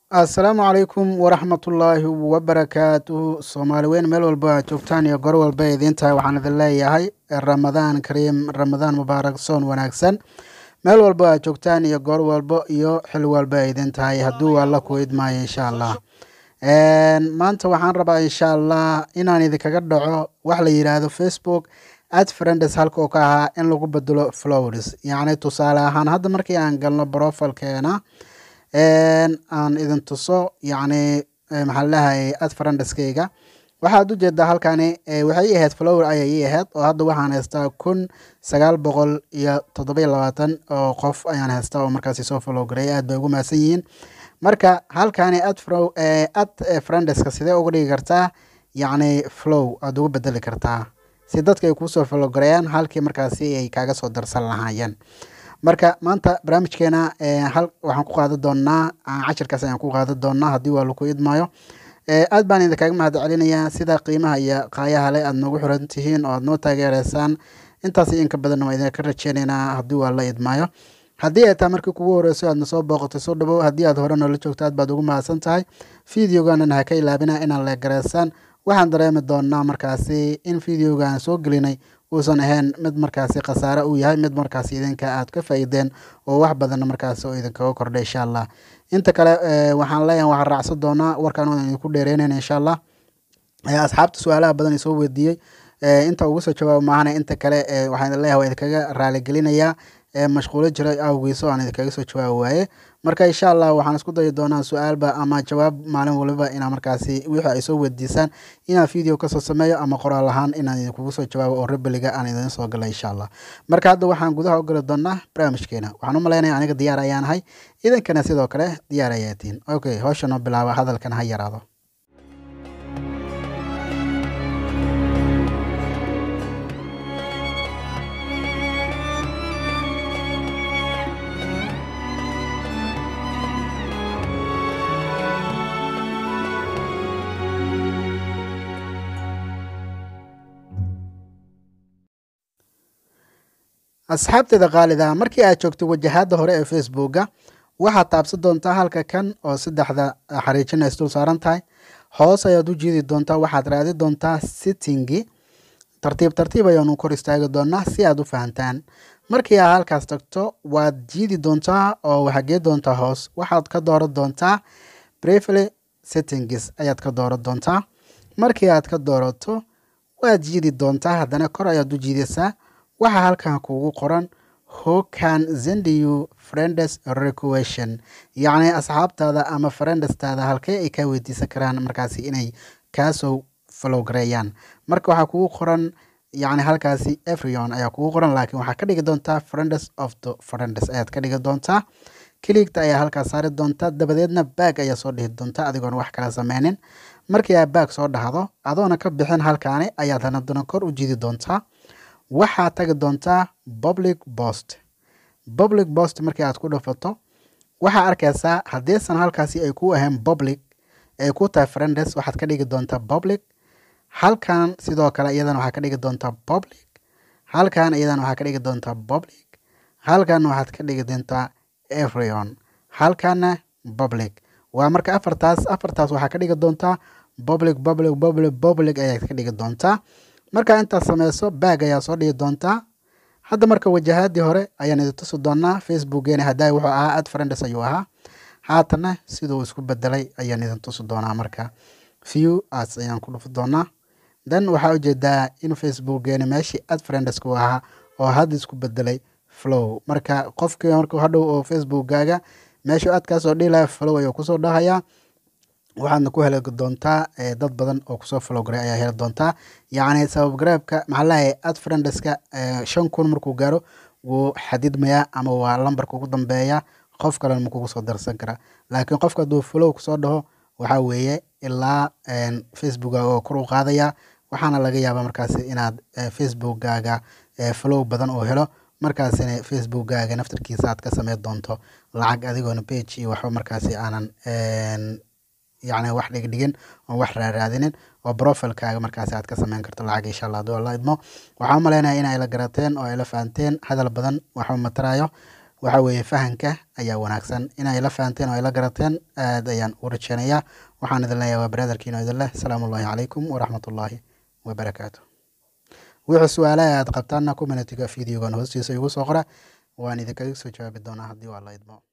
assalaamu calaykum waraxmatullaahi wabarakaatuhu soomaali weyn meel walba aad joogtaan iyo gor walba idiin tahay waxaan idin leeyahay ramadaan kariim ramadaan mubaarak soon wanaagsan meel walba aad joogtaan iyo goor walba iyo xil walba ay idiin tahay hadduu alla ku idmaayo insha allah maanta waxaan rabaa insha allah inaan idinkaga dhaco wax la yidhaahdo facebook ad friends halka oo ka ahaa in lagu bedelo flowers yacni tusaale ahaan hadda markii aan galno brofilkeena aan idin tuso yacni maxaa ladahay ad friendskayga waxaad ujeedaa halkani waxay ii ahayd flower ayay ii ahayd oo hadda waxaan haystaa kun sagaal boqol iyo toddoba iyo labaatan oo qof ayaan haystaa oo markaasi soo follow gareey aad bay ugu mahadsan yihiin marka halkani ad ad friendska sidee uga dhigi kartaa yacni flow aada ugu bedeli kartaa si dadka ay kuusoo follow gareeyaan halkii markaasi ay kaaga soo darsan lahaayeen marka maanta barnaamijkeena hal waxaan ku qaadan doonaa cashirkaas ayaan ku qaadan doonaa haddii waa laku idmaayo aad baan idinkaga mahad celinayaa sida qiimaha iyo qaayaha le aad noogu xiran tihiin oo aad noo taageereysaan intaas inka badanna waa idinka rajeyneynaa haddii waa la idmaayo haddii ay tahay markii kugu horeyso aadna soo booqatay soo dhawow haddii aad hore noola joogto aad baad ugu mahadsan tahay videoganan ha ka ilaabina inaad leegareysaan waxaan dareemi doonaa markaasi in videogaan soo gelinay uusan ahayn mid markaasi khasaare uu yahay mid markaasi idinka aad ka faa'iideen oo wax badanna markaasi oo idinkaga kordhay insha allah inta kale waxaan leeyahay waxaan raacsan doonaa warkaan waan idinku dheereynayna insha allah asxaabta su-aalaha badan isoo weydiiyey inta ugu soo jawaabo maahana inta kale waxaan idin leeyahay waa idinkaga raaligelinayaa mashquulo jiray awgiiso aan idinkaga soo jawaabi waaye marka insha allah waxaan isku dayi doonaa su-aalba ama jawaab maalin waliba inaa markaasi wixii ay soo weydiisaan inaan video kasoo sameeyo ama qoraal ahaan inaan idinkugu soo jawaabo oo rebeliga aan idin soo gala insha allah marka hadda waxaan gudaha u gali doonaa barnaamijkeena waxaan u malaynaya aniga diyaar ayaan ahay idinkana sidoo kale diyaar ayaatiin okay howsha noo bilaaba hadalkan ha yaraado asxaabteeda khaalida markii aad joogto wajahaada hore ee facebooka waxaad taabsan doontaa halka kan oo saddexda xariijina isdul saaran tahay hoos ayaad u jiidi doontaa waxaad raadi doontaa sittingi tartiib tartiib ayaanu kor istaagi doonaa si aad u fahantaan markii aad halkaas tagto waad jiidi doontaa oo waxagee doontaa hoos waxaad ka dooran doontaa brefly settingis ayaad ka dooran doontaa markii aad ka doorato waad jiidi doontaa haddana kor ayaad u jiidaysaa waxaa halkan kuugu qoran who can send you friends requestion yacni asxaabtaada ama friendstaada halkee ay kaa weydiisan karaan markaasi inay kaasoo follow gareeyaan marka waxaa kugu qoran yacni halkaasi everyon ayaa kugu qoran laakiin waxaa ka dhigi doontaa friends of the friends ayaad ka dhigi doontaa kiligta ayaa halkaas saari doontaa dabadeedna baag ayaa soo dhihi doontaa adigoon wax kala sameynin markii aad baag soo dhahdo adoona ka bixin halkaani ayaad hanadana kor u jiidi doontaa waxaad tagi doontaa public post public post markii aad ku dhafato waxaa arkaysaa haddiisan halkaasi ay ku ahayn public ay ku tahay friends waxaad ka dhigi doontaa public halkan sidoo kale iyadana waxaad ka dhigi doontaa public halkan iyadana waxaad ka dhigi doontaa public halkan waxaad ka dhigi doontaa everyon halkana public waa marka afartaas afartaas waxaa ka dhigi doontaa public public public public ayaad ka dhigi doontaa markaa intaad sameyso baag ayaa soo dhigi doontaa hadda marka wajahaadii hore ayaan idin tusi doonaa facebookgeena haddaa wuxuu ahaa ad friends ayuu ahaa haatana siduu isku bedelay ayaan idin tusi doonaa marka view as ayaan ku dhufi doonaa then waxaa ujeedaa in facebookgeena meeshii ad friendsku ahaa oo hadda isku bedelay flow marka qofkii marka hadhow oo facebookgaaga meeshuu aad kaasoo dhihi laha flow ayuu kusoo dhahayaa waxaadna ku heli doontaa dad badan oo kusoo flowgaray ayaa heli doontaa yacni sabab garaabka maxaa lahay ad friendeska shan kun markuu gaaro wuu xadidmayaa ama waa lambarka ugu dambeeya qof kalena makugu soo darsan kara laakiin qofka hadduu flow kusoo dhaho waxaa weeye ilaa facebookkaaga oo kor u qaadaya waxaana laga yaabaa markaasi inaad facebookkaaga flow badan oo helo markaasina facebookkaaga naftarkiisa aad ka sameyn doonto lacag adigoona page iyo waxba markaasi aanan yacni wax dhigdhigin oo wax raaraadinin oo profilkaaga markaasi aad ka sameyn karto lacag insha allah hadduu alla idmo waxaan u maleynaya in ay la garateen oo ay la fahanteen hadal badan waxba matarayo waxa weeye fahanka ayaa wanaagsan inay la fahanteen oo ay la garateen aad ayaan u rajeynayaa waxaan idin leeyahay waa brotherkiino idin leh asalaamu ullahi calaykum waraxmatullaahi wabarakaatu wixii su-aalaha aad qabtaanna communitiga videogan hoostiisa igu soo qora waan idinkaga soo jawaabi doonaa haddii waa la idmo